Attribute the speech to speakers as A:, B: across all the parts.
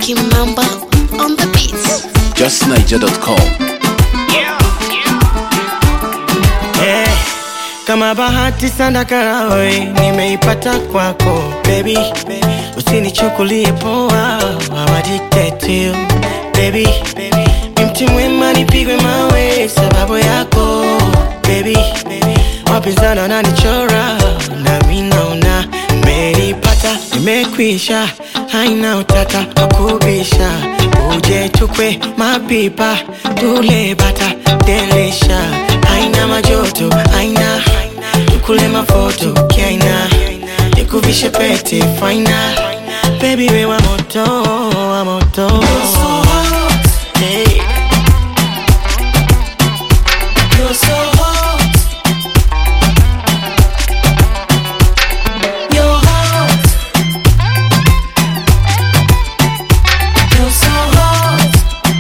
A: Kimamba on the beats.
B: justniger.com
C: Eh, kama bahati sana karawe nimeipata kwako baby, usinichukulie poa, I'm addicted to you baby, ni mti mwema nipigwe mawe sababu yako baby, wapinzani wananichora nami naona nimeipata, nimekwisha, haina utata wakubisha, uje tukwe mapipa tule bata delisha, haina majoto, haina tukule mafoto kiaina, nikuvishe pete faina, baby we wa moto, wa moto hey. You're so hot. You're hot. You're so hot.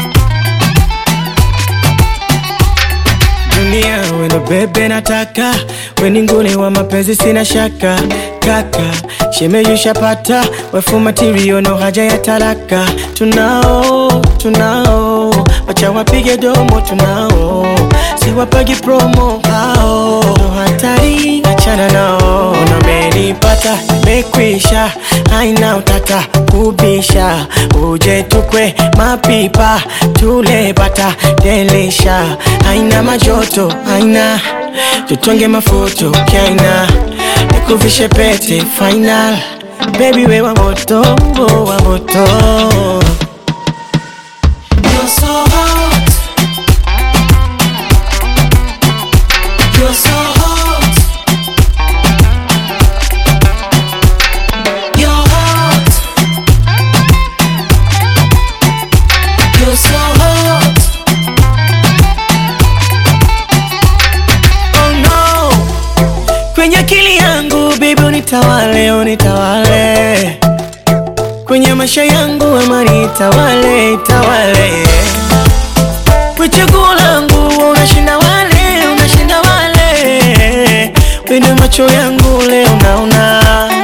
C: Dunia wendo bebe nataka weni nguli wa mapenzi sina shaka kaka shemeyushapata wefu matirio no haja ya taraka tunao tunao wacha wapige domo tunao siwapagi promo hao no hatari achana nao namenipata mekwisha haina utata kubisha uje tukwe mapipa tule bata delisha haina majoto haina tutonge mafoto kaina nikuvishe pete final baby we wa moto wa moto You're so hot. You're so hot. You're hot. You're so hot. Oh no. Kwenye akili yangu baby unitawale, unitawale. Kwenye maisha yangu amani itawale, itawale. Kwa chaguo langu unashinda wale, unashinda wale. Kwenye macho yangu leo naona